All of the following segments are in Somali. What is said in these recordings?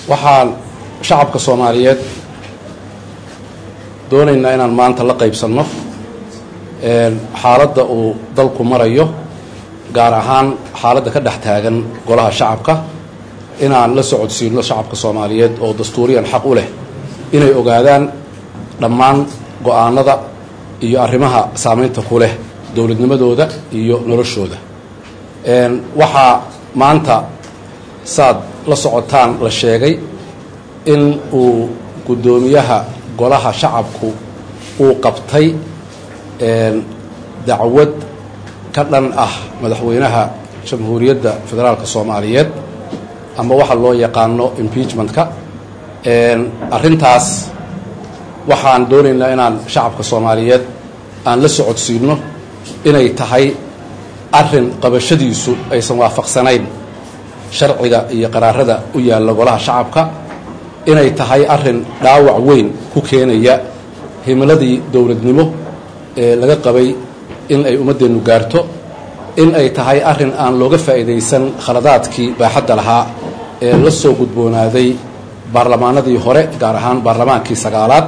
waxaan shacabka soomaaliyeed doonaynaa inaan maanta la qaybsanno xaaladda uu dalku marayo gaar ahaan xaaladda ka dhex taagan golaha shacabka inaan la socodsiino shacabka soomaaliyeed oo dastuuriyan xaq u leh inay ogaadaan dhammaan go-aanada iyo arrimaha saameynta ku leh dowladnimadooda iyo noloshooda waxaa maanta saad la socotaan la sheegay in uu guddoomiyaha golaha shacabku uu qabtay dacwad ka dhan ah madaxweynaha jamhuuriyadda federaalka soomaaliyeed ama waxa loo yaqaano impeachmentka arrintaas waxaan doonaynaa inaan shacabka soomaaliyeed aan la socodsiino inay tahay arrin qabashadiisu aysan waafaqsanayn sharciga iyo qaraarada u yaalla golaha shacabka inay tahay arrin dhaawac weyn ku keenaya himiladii dowladnimo ee laga qabay in ay ummaddeennu gaarto in ay tahay arrin aan looga faa'iidaysan khaladaadkii baaxadda lahaa ee la soo gudboonaaday baarlamaanadii hore gaar ahaan baarlamaankii sagaalaad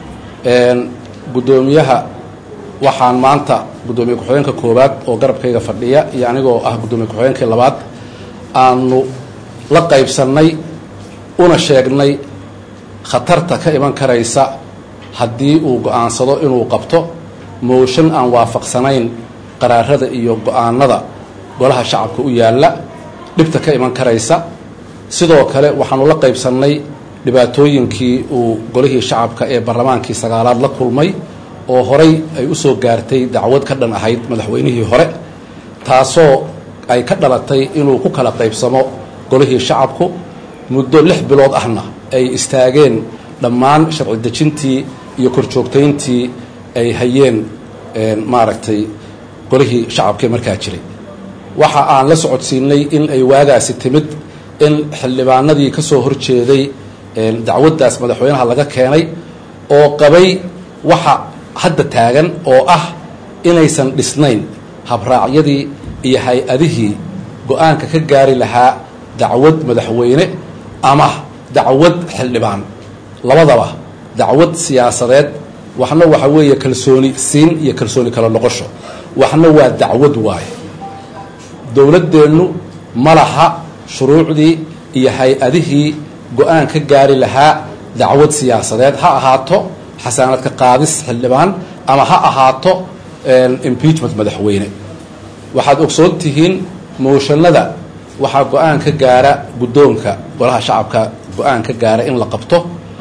guddoomiyaha waxaan maanta guddoomiye ku-xigeenka koowaad oo garabkayga fadhiya iyo anigoo ah guddoomiye ku-xigeenkii labaad aanu la qaybsannay una sheegnay khatarta ka iman karaysa haddii uu go-aansado inuu qabto mooshan aan waafaqsanayn qaraarada iyo go-aanada golaha shacabka u yaalla dhibta ka iman karaysa sidoo kale waxaanu la qaybsannay dhibaatooyinkii uu golihii shacabka ee barlamaankii sagaalaad la kulmay oo horay ay u soo gaartay dacwad ka dhan ahayd madaxweynihii hore taasoo ay ka dhalatay inuu ku kala qaybsamo golihii shacabku muddo lix bilood ahna ay istaageen dhammaan sharci dejintii iyo korjoogtayntii ay hayeen maaragtay golihii shacabkaee markaa jiray waxa aan la socodsiinay in ay waagaasi timid in xildhibaanadii ka soo horjeeday dacwaddaas madaxweynaha laga keenay oo qabay waxa hadda taagan oo ah inaysan dhisnayn habraacyadii iyo hay-adihii go-aanka ka gaari lahaa dacwad madaxweyne ama dacwad xildhibaan labadaba dacwad siyaasadeed waxna waxa weeye kalsooni siin iyo kalsooni kala noqosho waxna waa dacwad waaye dowladdeennu ma laha shuruucdii iyo hay-adihii go-aan ka gaari lahaa dacwad siyaasadeed ha ahaato xasaanadka qaadis xildhibaan ama ha ahaato impeachment madaxweyne waxaad ogsoon tihiin mooshanada waxaa go-aan ka gaara guddoonka golaha shacabka go-aan ka gaara in la qabto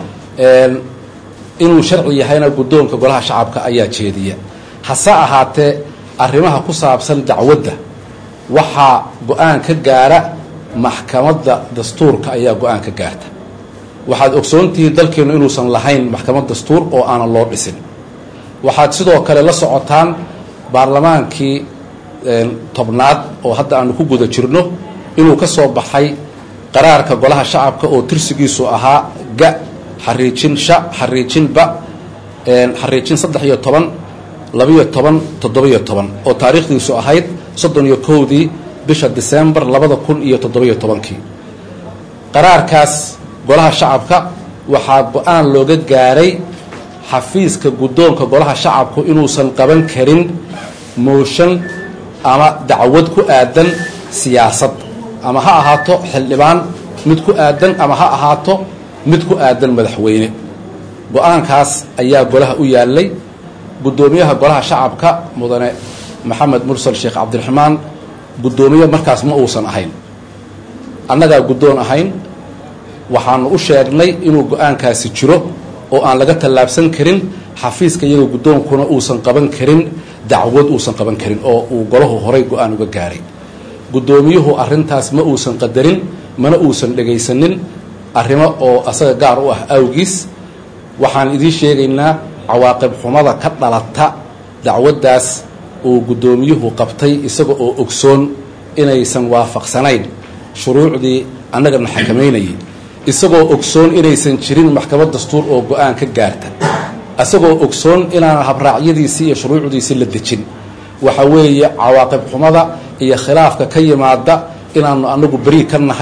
inuu sharci yahayna guddoonka golaha shacabka ayaa jeediya hase ahaatee arrimaha ku saabsan dacwadda waxaa go-aan ka gaara maxkamadda dastuurka ayaa go-aan ka gaarta waxaad ogsoontihiin dalkeennu inuusan lahayn maxkamad dastuur oo aanan loo dhisin waxaad sidoo kale la socotaan baarlamaankii tobnaad oo hadda aanu ku guda jirno inuu ka soo baxay qaraarka golaha shacabka oo tirsigiisu ahaa ga xariijin sha xariijin ba xariijin saddex iyo toban labiyo toban toddobiyo toban oo taariikhdiisu ahayd soddon iyo kowdii bisha disembar labada kun iyo toddobiyo tobankii qaraarkaas golaha shacabka waxaa go-aan looga gaaray xafiiska guddoonka golaha shacabku inuusan qaban karin mooshan ama dacwad ku aadan siyaasad ama ha ahaato xildhibaan mid ku aadan ama ha ahaato mid ku aadan madaxweyne go-aankaas ayaa golaha u yaallay guddoomiyaha golaha shacabka mudane maxamed mursal sheekh cabdiraxmaan guddoomiye markaas ma uusan ahayn annagaa guddoon ahayn waxaanu u sheegnay inuu go-aankaasi jiro oo aan laga tallaabsan karin xafiiska iyaga guddoonkuna uusan qaban karin dacwad uusan qaban karin oo uu golahu horay go-aan uga gaaray guddoomiyuhu arrintaas ma uusan qadarin mana uusan dhegaysanin arrimo oo asaga gaar u ah awgiis waxaan idiin sheegaynaa cawaaqib xumada ka dhalata dacwaddaas uu guddoomiyuhu qabtay isaga oo ogsoon inaysan waafaqsanayn shuruucdii annagana xakamaynayay isagoo ogsoon inaysan jirin maxkamad dastuur oo go-aan ka gaarta isagoo ogsoon inaanan habraacyadiisii iyo shuruucdiisii la dejin waxa weeye cawaaqib xumada iyo khilaafka ka yimaada inaanu anagu beri ka nahay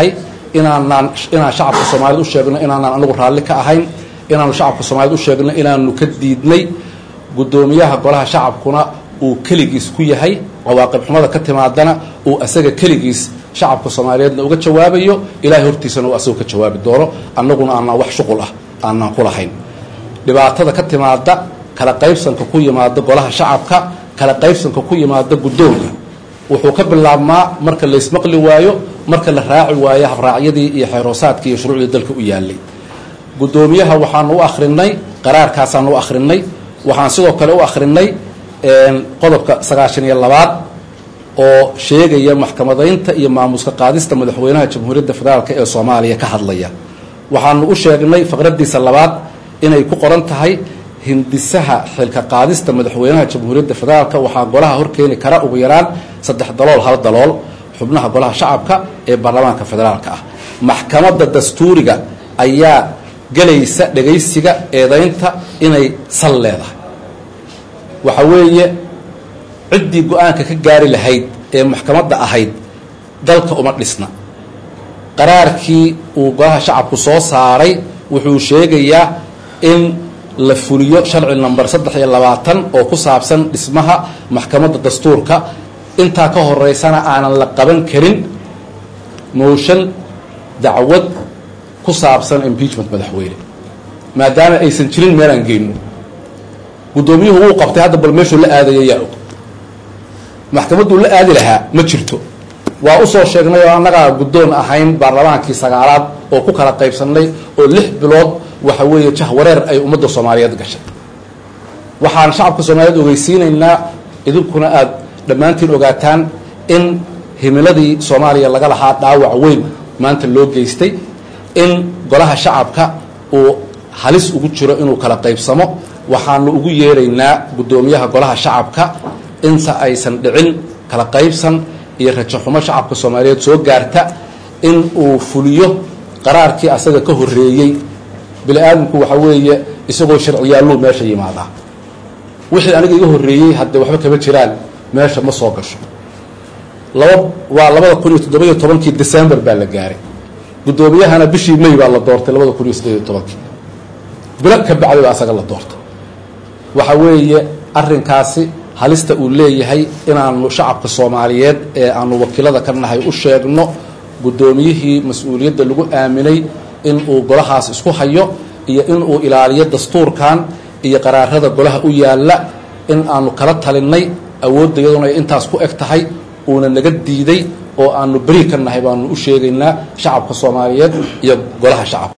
inaanaan inaan shacabka soomaaliyed u sheegno inaanaan anagu raalli ka ahayn inaanu shacabka soomaaliyed u sheegno inaanu ka diidnay guddoomiyaha golaha shacabkuna uu keligiis ku yahay cawaaqib xumada ka timaadana uu asaga keligiis shacabka soomaaliyeedna uga jawaabayo ilaahay hortiisana uu asagoo ka jawaabi doono annaguna aanaan wax shuqul ah aanaan ku lahayn dhibaatada ka timaada kala qaybsanka ku yimaada golaha shacabka kala qaybsanka ku yimaada guddoonka wuxuu ka bilaabmaa marka laysmaqli waayo marka la raaci waayo habraacyadii iyo xeeroosaadkii iyo shuruucdii dalka u yaalay guddoomiyaha waxaanu u akhrinay qaraarkaasaanu u akhrinay waxaan sidoo kale u akhrinay qodobka sagaashan iyo labaad oo sheegaya maxkamadaynta iyo maamuska qaadista madaxweynaha jamhuuriyadda federaalk ee soomaaliya ka hadlaya waxaanu u sheegnay faqraddiisa labaad inay ku qoran tahay hindisaha xilka qaadista madaxweynaha jamhuuriyadda federaalk waxaa golaha horkeeni kara ugu yaraan saddex dalool hal dalool xubnaha golaha shacabka ee baarlamaanka federaalka ah maxkamadda dastuuriga ayaa gelaysa dhegaysiga eedaynta inay sal leedahay waxa weeye ciddii go-aanka ka gaari lahayd ee maxkamadda ahayd dalka uma dhisna qaraarkii uu golaha shacabku soo saaray wuxuu sheegayaa in la fuliyo sharci number saddex iyo labaatan oo ku saabsan dhismaha maxkamadda dastuurka intaa ka horeysana aanan la qaban karin motion dacwad ku saabsan impeachment madaxweyne maadaama aysan jirin meelaan geyno guddoomiyuhu wuu qabtay hadda bal meeshuu la aadaya yaa og maxkamadduu la aadi lahaa ma jirto waa usoo sheegnay oo annagaa guddoon ahayn baarlamaankii sagaalaad oo ku kala qaybsannay oo lix bilood waxa weeye jah wareer ay ummadda soomaaliyeed gashay waxaan shacabka soomaaliyeed ogeysiinaynaa idinkuna aada dhammaantiin ogaataan in himiladii soomaaliya laga lahaa dhaawac weyn maanta loo geystay in golaha shacabka uu halis ugu jiro inuu kala qaybsamo waxaanu ugu yeeraynaa guddoomiyaha golaha shacabka inta aysan dhicin kala qaybsan iyo rajaxumo shacabka soomaaliyeed soo gaarta in uu fuliyo qaraarkii asaga ka horreeyey bini aadamku waxa weeye isagoo sharciyaalluu meesha yimaadaa wixii aniga iga horreeyey haddee waxba kama jiraan meesha ma soo gasho laba waa labada kun iyo toddobiyo tobankii december baa la gaaray guddoomiyahana bishii may baa la doortay labada kun iyo siddeed iyo tobankii bilo ka bacdi baa asaga la doortay waxa weeye arrinkaasi halista uu leeyahay inaanu shacabka soomaaliyeed ee aanu wakiilada ka nahay u sheegno guddoomiyihii mas-uuliyadda lagu aaminay in uu golahaas isku hayo iyo in uu ilaaliyo dastuurkan iyo qaraarada golaha u yaalla in aanu kala talinay awoodda iyaduna ay intaas ku eg tahay uuna naga diiday oo aanu beri ka nahay baanu u sheegaynaa shacabka soomaaliyeed iyo golaha shacabka